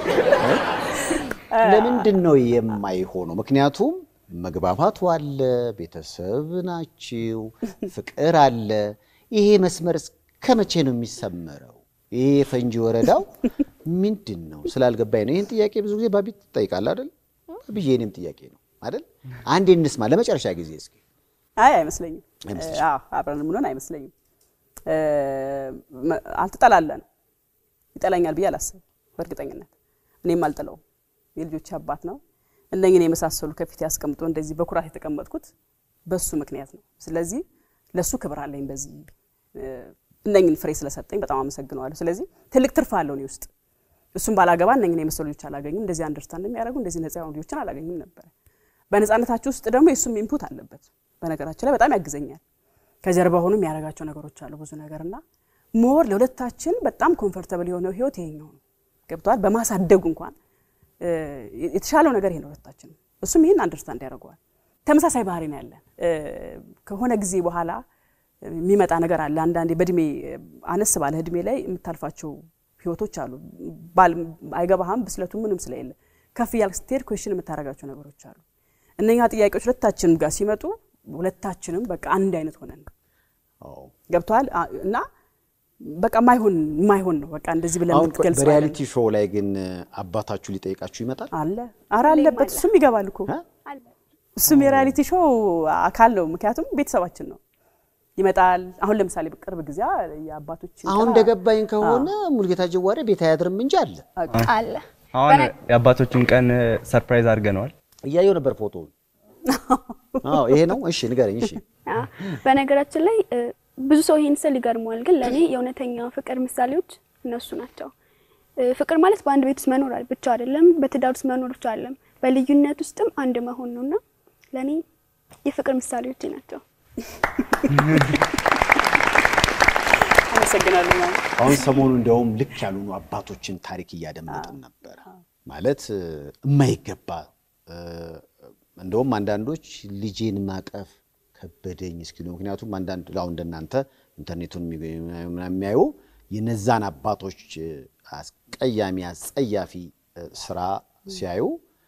ለምንድን ነው የማይሆነው? ምክንያቱም መግባባቱ አለ፣ ቤተሰብ ናችው፣ ፍቅር አለ። ይሄ መስመር እስከ መቼ ነው የሚሰመረው? ይሄ የፈንጂ ወረዳው ምንድን ነው ስላልገባኝ ነው። ይህን ጥያቄ ብዙ ጊዜ ባቢት ትጠይቃለህ አይደል? ብዬ እኔም ጥያቄ ነው አይደል? አንዴ እንስማ ለመጨረሻ ጊዜ እስኪ። አይ አይመስለኝም። አይመስልሽም? አዎ አብረን የምንሆን አይመስለኝም። እ፣ መ- አልተጠላለን። ይጠላኛል ብዬ አላስብም በእርግጠኝነት። እኔም አልጥለውም። የልጆች አባት ነው። እነኝን የመሳሰሉ ከፊት ያስቀምጦ እንደዚህ በኩራት የተቀመጥኩት በሱ ምክንያት ነው። ስለዚህ ለሱ ክብር አለኝ። በዚህ እ፣ እነኝን ፍሬ ስለሰጠኝ በጣም አመሰግነዋለሁ። ስለዚህ ትልቅ ትርፍ አለው እኔ ውስጥ። እሱም ባላገባ እነኝን የመሰሉ ልጆች አላገኙም። እንደዚህ አንደርስታንድ የሚያደርጉ እንደዚህ ነፃ የሆኑ ልጆችን አላገኙም ነበረ። በነፃነታችሁ ውስጥ ደግሞ የእሱም ኢንፑት አለበት። በነገራችን ላይ በጣም ያግዘኛል። ከጀርባ ሆኖ የሚያደርጋቸው ነገሮች አሉ ብዙ ነገር እና ሞር ለሁለታችን በጣም ኮምፎርተብል የሆነው ህይወት ይሄኛው ነው። ገብተዋል። በማሳደጉ እንኳን እ፣ የተሻለው ነገር ይሄ ነው ሁለታችን። እሱም ይህን አንደርስታንድ ያደርገዋል። ተመሳሳይ ባህሪ ነው ያለን። እ፣ ከሆነ ጊዜ በኋላ የሚመጣ ነገር አለ። አንዳንዴ በእድሜ አነስ ባለ እድሜ ላይ የምታልፋቸው ህይወቶች አሉ። ባል አይገባህም፣ ብስለቱ ምንም ስለሌለ ከፍ እያልክ ስትሄድ ኩዌሽን የምታደርጋቸው ነገሮች አሉ። እነኛ ጥያቄዎች ሁለታችንም ጋር ሲመጡ ሁለታችንም በቃ አንድ አይነት ሆነን አዎ። ገብተዋል እና በቃ ማይሆን ማይሆን ነው በቃ እንደዚህ ብለን አሁን የምትገልጸው በሪያሊቲ ሾው ላይ ግን አባታችሁ ሊጠይቃችሁ ይመጣል? አለ አረ አለበት እሱም ይገባል እኮ እ? አለ። እሱም የሪያሊቲ ሾው አካል ነው። ምክንያቱም ቤተሰባችን ነው። ይመጣል። አሁን ለምሳሌ በቅርብ ጊዜ የአባቶች አሁን እንደገባኝ ከሆነ ሙልጌታ ጀዋሬ ቤት አያድርም እንጂ አለ። አለ አሁን የአባቶችን ቀን ሰርፕራይዝ አድርገነዋል። እያየው ነበር ፎቶውን። አዎ ይሄ ነው። እሺ ንገረኝ። እሺ አ፣ በነገራችን ላይ እ፣ ብዙ ሰው ይሄን ስል ይገርመዋል፣ ግን ለእኔ የእውነተኛ ፍቅር ምሳሌዎች እነሱ ናቸው። እ፣ ፍቅር ማለት በአንድ ቤት ውስጥ መኖር ብቻ አይደለም፣ በትዳር ውስጥ መኖር ብቻ አይደለም፣ በልዩነት ውስጥም አንድ መሆን ነውና ለእኔ የፍቅር ምሳሌዎቼ ናቸው። አመሰግናለሁ። ማለት አሁን ሰሞኑ እንደውም ልክ ያልሆኑ አባቶችን ታሪክ እያደመጥን ነበረ። ማለት እ፣ የማይገባ እ፣ እንደውም አንዳንዶች ልጄን ማቀፍ ከበደኝ እስኪሉ ምክንያቱም አንዳንድ አሁን እንደናንተ ኢንተርኔቱን የሚገ- ምናምን የሚያዩ የነዛን አባቶች እ፣ አስቀያሚ አስጸያፊ እ፣ ስራ ሲያዩ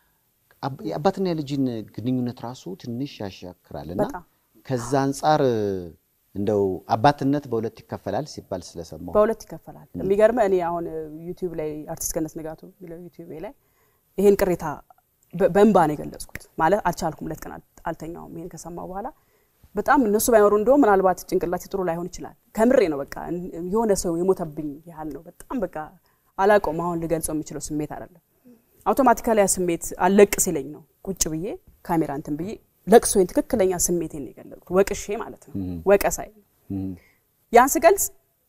አብ- የአባትና የልጅን ግንኙነት ራሱ ትንሽ ያሻክራል እና በጣም። ከዛ አንጻር እ፣ እንደው አባትነት በሁለት ይከፈላል ሲባል ስለሰማሁ በሁለት ይከፈላል። የሚገርመህ እኔ አሁን ዩቲዩብ ላይ አርቲስት ገነት ንጋቱ የሚለው ዩቲዩብ ላይ ይሄን ቅሬታ በ- በእንባ ነው የገለጽኩት። ማለት አልቻልኩም፣ ሁለት ቀን አል- አልተኛውም። ይሄን ከሰማሁ በኋላ በጣም እነሱ ባይኖሩ እንደውም ምናልባት ጭንቅላቴ ጥሩ ላይሆን ይችላል። ከምሬ ነው። በቃ እን- የሆነ ሰው የሞተብኝ ያህል ነው። በጣም በቃ አላውቀውም። አሁን ልገልጸው የምችለው ስሜት አይደለም። አውቶማቲካሊ ያ ስሜት አለቅ ሲለኝ ነው ቁጭ ብዬ ካሜራ እንትን ብዬ ለቅሶዬን ትክክለኛ ስሜቴን ነው የገለጽኩት። ወቅሼ ማለት ነው ወቀሳይ ያን ስገልጽ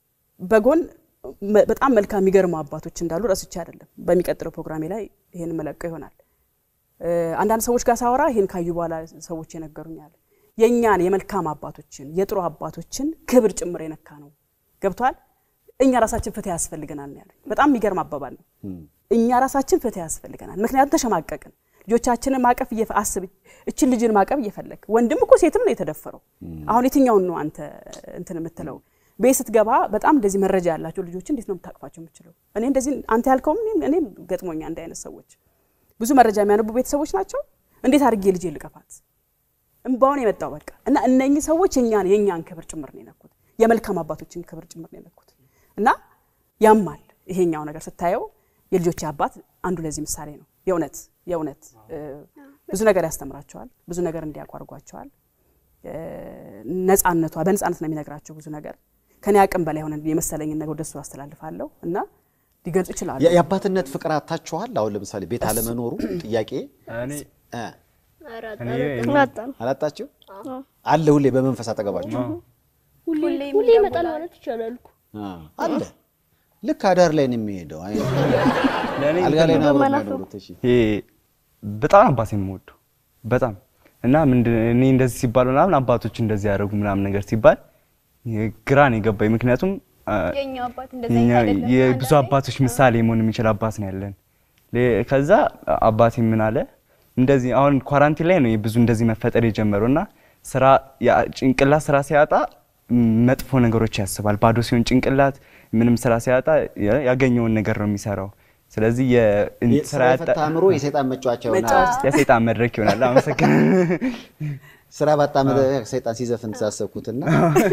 በጎን መ- በጣም መልካም የሚገርሙ አባቶች እንዳሉ ረስቼ አይደለም። በሚቀጥለው ፕሮግራሜ ላይ ይሄን መለቀው ይሆናል። እ፣ አንዳንድ ሰዎች ጋር ሳወራ ይሄን ካዩ በኋላ ሰዎች የነገሩኛል። የእኛን የመልካም አባቶችን የጥሩ አባቶችን ክብር ጭምር የነካ ነው። ገብቷል። እኛ ራሳችን ፍትህ ያስፈልገናል ነው ያሉኝ። በጣም የሚገርም አባባል ነው። እኛ ራሳችን ፍትህ ያስፈልገናል። ምክንያቱም ተሸማቀቅን። ልጆቻችንን ማቀፍ እየፈ- አስብ፣ እችን ልጅን ማቀፍ እየፈለግ ወንድም እኮ ሴትም ነው የተደፈረው። አሁን የትኛውን ነው አንተ እንትን የምትለው? ቤት ስትገባ በጣም እንደዚህ መረጃ ያላቸው ልጆች እንዴት ነው የምታቅፋቸው የምችለው? እኔ እንደዚህ አንተ ያልከውም እኔም- እኔም ገጥሞኛ እንደ አይነት ሰዎች ብዙ መረጃ የሚያነቡ ቤተሰቦች ናቸው። እንዴት አድርጌ ልጄ ልቀፋት? እምባውን የመጣው በቃ እና እነኚህ ሰዎች የኛን የኛን ክብር ጭምር ነው የነኩት፣ የመልካም አባቶችን ክብር ጭምር ነው የነኩት እና ያማል። ይሄኛው ነገር ስታየው የልጆች አባት አንዱ ለዚህ ምሳሌ ነው። የእውነት የእውነት እ፣ ብዙ ነገር ያስተምራቸዋል፣ ብዙ ነገር እንዲያውቁ አድርጓቸዋል። እ፣ ነፃነቷ በነፃነት ነው የሚነግራቸው ብዙ ነገር ከኔ አቅም በላይ ሆነ የመሰለኝን ነገር ወደሱ አስተላልፋለሁ እና ሊገልጹ ይችላሉ። የ- የአባትነት ፍቅር አታችኋል? አሁን ለምሳሌ ቤት አለመኖሩ ጥያቄ እኔ እ፣ እኔ አላጣም። አላጣችሁ አለ ሁሌ በመንፈስ አጠገባችሁ ሁሌ ሁሌ ይመጣል ማለት ይቻላል እኮ። አ፣ አለ ልክ አዳር ላይ ነው የሚሄደው። አይ ለእኔ አልጋ ላይ ነው አብረው በመናፈቅ። የሚያኖሩት። እሺ ይሄ በጣም አባቴ የምወደው በጣም እና ምንድን እኔ እንደዚህ ሲባል ምናምን አባቶች እንደዚህ ያደረጉ ምናምን ነገር ሲባል ግራ ነው የገባኝ። ምክንያቱም አ፣ የኛ አባት እንደዛ የኛ አይደለም። የብዙ አባቶች ምሳሌ መሆን የሚችል አባት ነው ያለን። ሌ- ከዛ አባቴ ምን አለ እንደዚህ አሁን ኳራንቲን ላይ ነው ብዙ እንደዚህ መፈጠር የጀመረው እና ስራ ያ- ጭንቅላት ስራ ሲያጣ ም፣ መጥፎ ነገሮች ያስባል። ባዶ ሲሆን ጭንቅላት ምንም ስራ ሲያጣ ያ- ያገኘውን ነገር ነው የሚሰራው። ስለዚህ የ- የ- ስራ ስራ ያጣ የፈታ አእምሮ የሰይጣን መጫወቻ ይሆናል። መጫወቻ። የሰይጣን መድረክ ይሆናል። አመሰግናለሁ። ስራ ባጣ መድረክ ሰይጣን ሲዘፍን ተሳሰብኩትና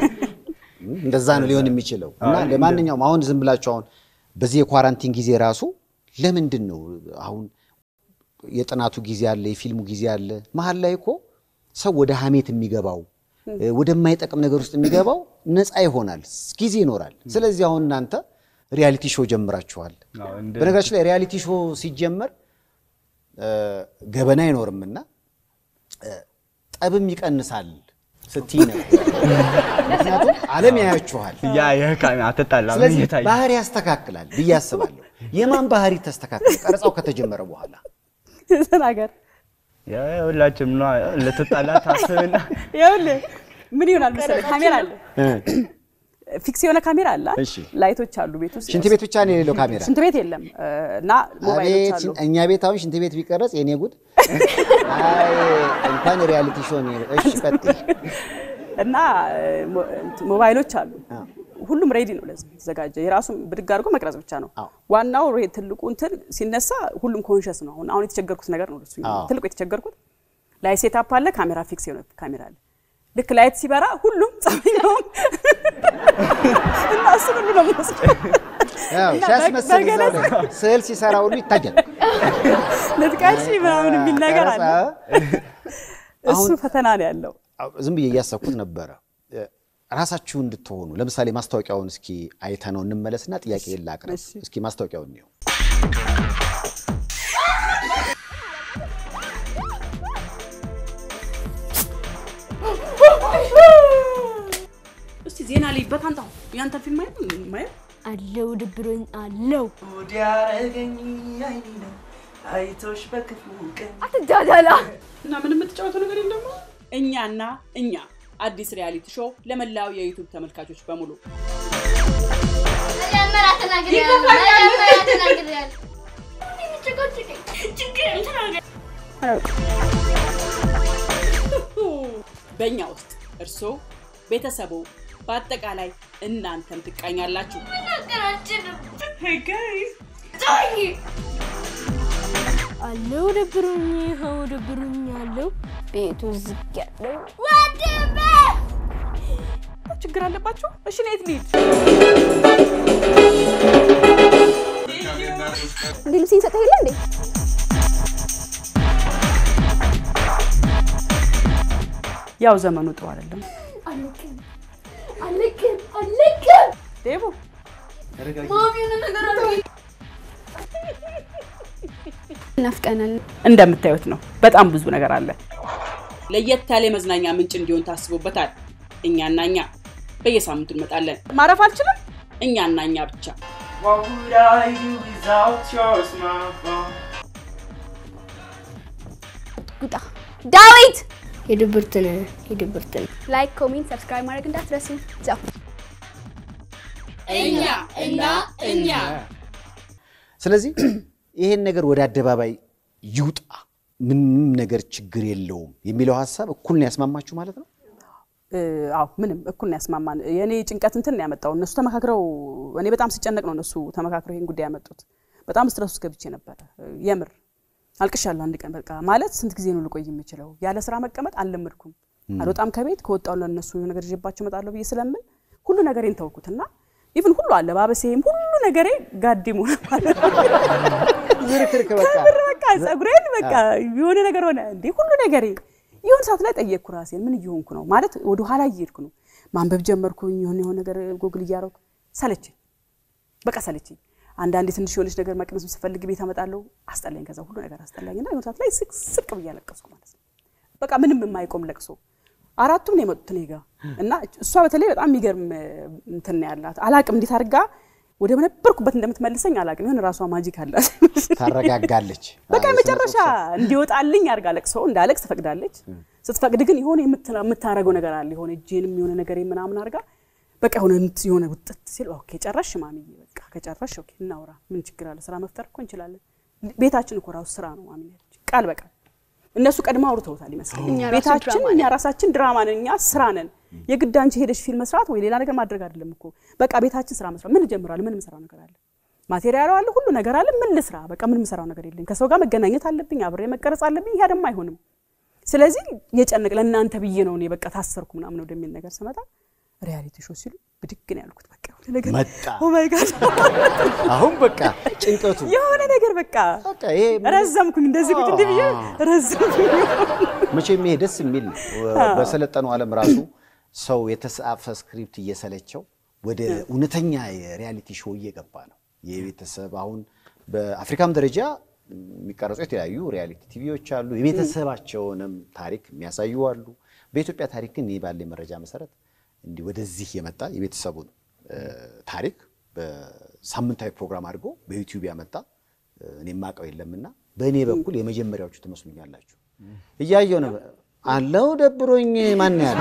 እንደዛ ነው ሊሆን የሚችለው። እና ለማንኛውም አሁን ዝም ብላችሁ አሁን በዚህ የኳራንቲን ጊዜ ራሱ ለምንድን ነው አሁን የጥናቱ ጊዜ አለ፣ የፊልሙ ጊዜ አለ። መሀል ላይ እኮ ሰው ወደ ሀሜት የሚገባው ወደማይጠቅም ነገር ውስጥ የሚገባው ነፃ ይሆናል፣ ጊዜ ይኖራል። ስለዚህ አሁን እናንተ ሪያሊቲ ሾው ጀምራችኋል። አዎ፣ እንደ- በነገራችን ላይ ሪያሊቲ ሾው ሲጀመር እ፣ ገበና አይኖርምና እ፣ ጠብም ይቀንሳል ስትይ ነበር። ምክንያቱም ዓለም ያያችኋል። ያ የካሚ አትጣላም ስለዚህ እየታየ ባህሪ ያስተካክላል ብዬ አስባለሁ። የማን ባህሪ ተስተካከለ? ቀረጻው ከተጀመረ በኋላ ተናገር። ያ ሁላችንም ነው ልትጣላ ታስብና ይኸውልህ ምን ይሆናል መሰለህ፣ ካሜራ አለ፣ ፊክስ የሆነ ካሜራ አለ፣ እሺ። ላይቶች አሉ ቤት ውስጥ። ሽንት ቤት ብቻ ነው የሌለው ካሜራ። ሽንት ቤት የለም እ፣ እና ሞባይሎች አቤት አሉ። ሽን- እኛ ቤት አሁን ሽንት ቤት ቢቀረጽ የኔ ጉድ። አይ እንኳን ሪያሊቲ ሾው ነው። እሺ ቀጥል። እና እ፣ ሞ- እንትን ሞባይሎች አሉ። ሁሉም ሬዲ ነው ለዚህ የተዘጋጀ የራሱ ብድግ አድርጎ መቅረጽ ብቻ ነው አዎ። ዋናው። ሬ- ትልቁ እንትን ሲነሳ ሁሉም ኮንሽስ ነው። አሁን አሁን የተቸገርኩት ነገር ነው እሱ አዎ። ትልቁ የተቸገርኩት ላይ ሴታፕ አለ፣ ካሜራ ፊክስ የሆነ ካሜራ አለ። ልክ ላይት ሲበራ ሁሉም ጸበኛውም እና እሱ ሁሉ ነው የምወስደው። ያው እና ሲያስመስል በገለጽ- እዛው ላይ ስዕል ሲሰራ ሁሉ ይታያል። ልጥቀሽ ምናምን የሚል ነገር አለ። ቀረጻ እሱ ፈተና ነው ያለው። አዎ፣ ዝም ብዬ እያሰብኩት ነበረ። እ፣ ራሳችሁ እንድትሆኑ ለምሳሌ ማስታወቂያውን እስኪ አይተነው እንመለስና ጥያቄ ላቅርብ። እሺ። እስኪ ማስታወቂያውን እንየው። እስቲ ዜና ልይበት አንተ አሁን ያንተን ፊልም ማየት ማየት አለው ድብሮኝ አለው ወዲያረገኝ አይኔ ነው አይቶሽ በክፉ ቀን አትጃጃላ እና ምን የምትጫወተው ነገር የለም። እኛና እኛ አዲስ ሪያሊቲ ሾው ለመላው የዩቱብ ተመልካቾች በሙሉ በእኛ ውስጥ እርስዎ፣ ቤተሰቡ፣ በአጠቃላይ እናንተም ትቃኛላችሁ። አለው ደብሮኝ ይኸው ደብሮኝ አለው ቤቱ ዝግ ያለው ችግር አለባችሁ? እሺ እኔ የት ልሂድ? እንዴ ልብሴን ሰጠህ የለ እንዴ? ያው ዘመኑ ጥሩ አይደለም። አለቅም አለቅም አለቅም ዴቦ ናፍቀናል። እንደምታዩት ነው። በጣም ብዙ ነገር አለ። ለየት ያለ የመዝናኛ ምንጭ እንዲሆን ታስቦበታል። እኛና እኛ በየሳምንቱ እንመጣለን። ማረፍ አልችልም። እኛና እኛ ብቻ። What would I do without your smartphone? ጉጣ ዳዊት የድብርትን የድብርትን ላይክ፣ ኮሜንት፣ ሰብስክራይብ ማድረግ እንዳትረሱ። ዛው እኛ እና እኛ ስለዚህ ይሄን ነገር ወደ አደባባይ ይውጣ፣ ምንም ነገር ችግር የለውም የሚለው ሀሳብ እኩል ነው ያስማማችሁ ማለት ነው። አዎ ምንም እኩል ነው ያስማማን። የእኔ ጭንቀት እንትን ነው ያመጣው። እነሱ ተመካክረው እኔ በጣም ሲጨነቅ ነው እነሱ ተመካክረው ይሄን ጉዳይ ያመጡት። በጣም ስትረስ ውስጥ ገብቼ ነበረ። የምር አልቅሻለሁ። አንድ ቀን በቃ ማለት ስንት ጊዜ ነው ልቆይ የምችለው? ያለ ስራ መቀመጥ አልለመድኩም። አልወጣም ከቤት ከወጣሁ ለእነሱ የሆነ ነገር ይዤባቸው እመጣለሁ ብዬ ስለምን ሁሉ ነገሬን ተውኩት እና ኢቭን ሁሉ አለባበሴም ሁሉ ነገሬ ጋዲሙ ማለት ነው። ዝርክርክ በቃ ከምር በቃ ጸጉሬን በቃ የሆነ ነገር ሆነ እንዴ ሁሉ ነገሬ የሆነ ሰዓት ላይ ጠየቅኩ ራሴን ምን እየሆንኩ ነው ማለት ወደ ኋላ እየሄድኩ ነው ማንበብ ጀመርኩኝ የሆነ የሆነ ነገር ጎግል እያደረኩ ሰለችኝ በቃ ሰለችኝ አንዳንዴ ትንሽ የሆነች ነገር መቅመስ ስፈልግ ቤት አመጣለሁ አስጠላኝ ከዛ ሁሉ ነገር አስጠላኝ እና የሆነ ሰዓት ላይ ስቅ ስቅ ብዬ አለቀስኩ ማለት ነው በቃ ምንም የማይቆም ለቅሶ አራቱም ነው የመጡት እኔ ጋ እና እሷ በተለይ በጣም የሚገርም እንትን ነው ያላት አላቅም እንዴት አድርጋ ወደ ነበርኩበት እንደምትመልሰኝ አላቅም የሆነ ራሷ ማጂክ አላት ታረጋጋለች። በቃ አዎ፣ የመጨረሻ የስነ ጽሁፍ እንዲወጣልኝ አድርጋ ለቅሶ እንዳለቅስ ትፈቅዳለች። ስትፈቅድ ግን የሆነ የምትላ- የምታረገው ነገር አለ። የሆነ እጄንም የሆነ ነገር ምናምን አድርጋ በቃ የሆነ እንት- የሆነ ውጥት ሲል ኦኬ ጨረሽ ማሚዬ፣ በቃ ከጨረሽ ኦኬ እናውራ፣ ምን ችግር አለ? ስራ መፍጠር እኮ እንችላለን። ቤታችን እኮ ራሱ ስራ ነው ማሚዬ አለች፣ ቃል በቃል እነሱ ቀድመው አውርተውታል ይመስለኛል። እኛ ራሱ ቤታችን ድራማ እኛ ራሳችን ድራማ ነን፣ እኛ ስራ ነን። የግድ አንቺ ሄደሽ ፊልም መስራት ወይ ሌላ ነገር ማድረግ አይደለም እኮ በቃ ቤታችን ስራ መስራት። ምን እጀምራለሁ? ምን የምሰራው ነገር አለ? ማቴሪያሉ አለ፣ ሁሉ ነገር አለ። ምን ልስራ? በቃ ምን የምሰራው ነገር የለኝ። ከሰው ጋር መገናኘት አለብኝ፣ አብሬ መቀረጽ አለብኝ። ይሄ ደግሞ አይሆንም። ስለዚህ የጨነቅ ለእናንተ ብዬ ነው እኔ በቃ ታሰርኩ ምናምን ወደሚል ነገር ስመጣ ሪያሊቲ ሾው ሲሉ ብድግ ነው ያልኩት። በቃ የሆነ ነገር መጣ። ኦ ማይ ጋድ አሁን በቃ ጭንቀቱ የሆነ ነገር በቃ በቃ ይሄ ምን- ረዘምኩኝ፣ እንደዚህ ቁጭ እንዲህ ብዬ ረዘምኩኝ። መቼም ይሄ ደስ የሚል ነው። በሰለጠነው ዓለም ራሱ ሰው የተጻፈ ስክሪፕት እየሰለቸው ወደ እውነተኛ የሪያሊቲ ሾው እየገባ ነው። የቤተሰብ አሁን በአፍሪካም ደረጃ የሚቀረጹ የተለያዩ ሪያሊቲ ቲቪዎች አሉ። የቤተሰባቸውንም ታሪክ የሚያሳዩ አሉ። በኢትዮጵያ ታሪክ ግን ይህ ባለ መረጃ መሰረት እንዲህ ወደዚህ የመጣ የቤተሰቡን እ፣ ታሪክ በሳምንታዊ ፕሮግራም አድርጎ በዩቲዩብ ያመጣ እ፣ እኔ የማውቀው የለምና በእኔ በኩል የመጀመሪያዎቹ ትመስሉኛላችሁ። እያየው ነው አለው ደብሮኝ ማን ያለ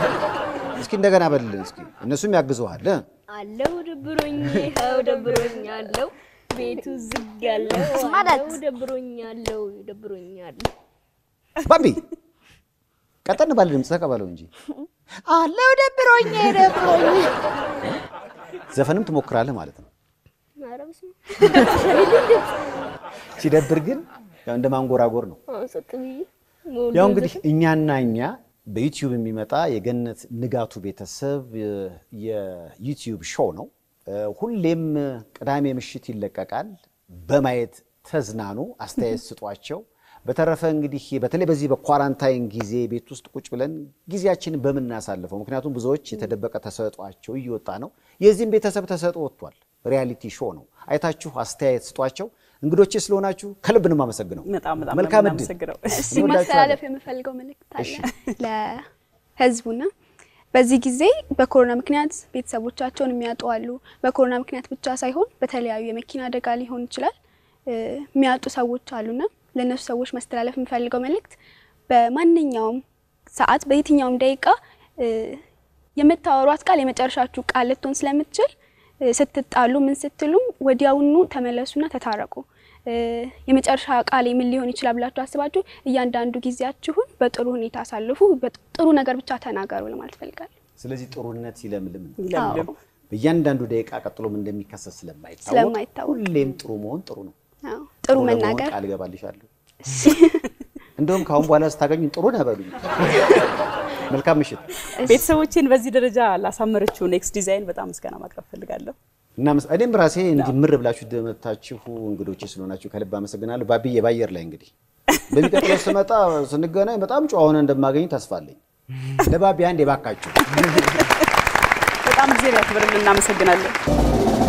እስኪ እንደገና በልልን እስኪ እነሱም ያግዘዋል እ? አለው ደብሮኝ ይኸው ደብሮኝ አለው ቤቱ ዝግ ያለው ማለት? አለው ደብሮኝ አለው ደብሮኝ አለው ባቢ ቀጠን ባለ ድምፅ ተቀበለው እንጂ አለው ደብሮኝ ደብሮኝ ዘፈንም ትሞክራለህ ማለት ነው። ኧረ በስመ ሲደብር ግን ያው እንደ ማንጎራጎር ነው። አብ ጸጥ ብዬ ያው እንግዲህ እኛና እኛ በዩቲዩብ የሚመጣ የገነት ንጋቱ ቤተሰብ የ- የዩቲዩብ ሾው ነው። እ፣ ሁሌም ቅዳሜ ምሽት ይለቀቃል። በማየት ተዝናኑ፣ አስተያየት ስጧቸው። በተረፈ እንግዲህ በተለይ በዚህ በኳራንታይን ጊዜ ቤት ውስጥ ቁጭ ብለን ጊዜያችንን በምናሳልፈው ምክንያቱም ብዙዎች የተደበቀ ተሰጧቸው እየወጣ ነው። የዚህም ቤተሰብ ተሰጦ ወጥቷል። ሪያሊቲ ሾው ነው። አይታችሁ አስተያየት ስጧቸው። እንግዶቼ ስለሆናችሁ ከልብ ነው የማመሰግነው። በጣም በጣም መልካም ነው እድል። የምናመሰግነው። እሺ ማስተላለፍ የምፈልገው መልእክት አለ ለህዝቡና በዚህ ጊዜ በኮሮና ምክንያት ቤተሰቦቻቸውን የሚያጡ አሉ። በኮሮና ምክንያት ብቻ ሳይሆን በተለያዩ የመኪና አደጋ ሊሆን ይችላል እ የሚያጡ ሰዎች አሉና ለእነሱ ሰዎች ማስተላለፍ የምፈልገው መልእክት በማንኛውም ሰዓት በየትኛውም ደቂቃ እ የምታወሯት ቃል የመጨረሻችሁ ቃል ልትሆን ስለምትችል እ ስትጣሉ ምን ስትሉም ወዲያውኑ ተመለሱና ተታረቁ። እ የመጨረሻ ቃል ምን ሊሆን ይችላል ብላችሁ አስባችሁ እያንዳንዱ ጊዜያችሁን በጥሩ ሁኔታ አሳልፉ። በጥ- ጥሩ ነገር ብቻ ተናገሩ ለማለት ፈልጋለሁ። ስለዚህ ጥሩነት ይለምልም ነው። ይለምልም። አዎ። በእያንዳንዱ ደቂቃ ቀጥሎም እንደሚከሰት ስለማይታወቅ ስለማይታወቅ። ሁሌም ጥሩ መሆን ጥሩ ነው። አዎ፣ ጥሩ ለመሆን መናገር ቃል እገባልሻለሁ። እንደውም ከአሁን በኋላ ስታገኙ ጥሩ ነህ በሉኝ። መልካም ምሽት። ቤተሰቦቼን በዚህ ደረጃ ላሳመረችው ኔክስት ዲዛይን በጣም ምስጋና ማቅረብ ፈልጋለሁ። እና መስ- እኔም ራሴ እንዲህ ምር ብላችሁ ደመታችሁ እንግዶቼ ስለሆናችሁ ከልብ አመሰግናለሁ። ባብዬ ባየር ላይ እንግዲህ በሚቀጥለው ስመጣ ስንገናኝ በጣም ጨዋ ሆነ እንደማገኝ ተስፋ አለኝ። ለባቢ አንድ የባካችሁ በጣም ጊዜ ያክብርልን። እናመሰግናለን።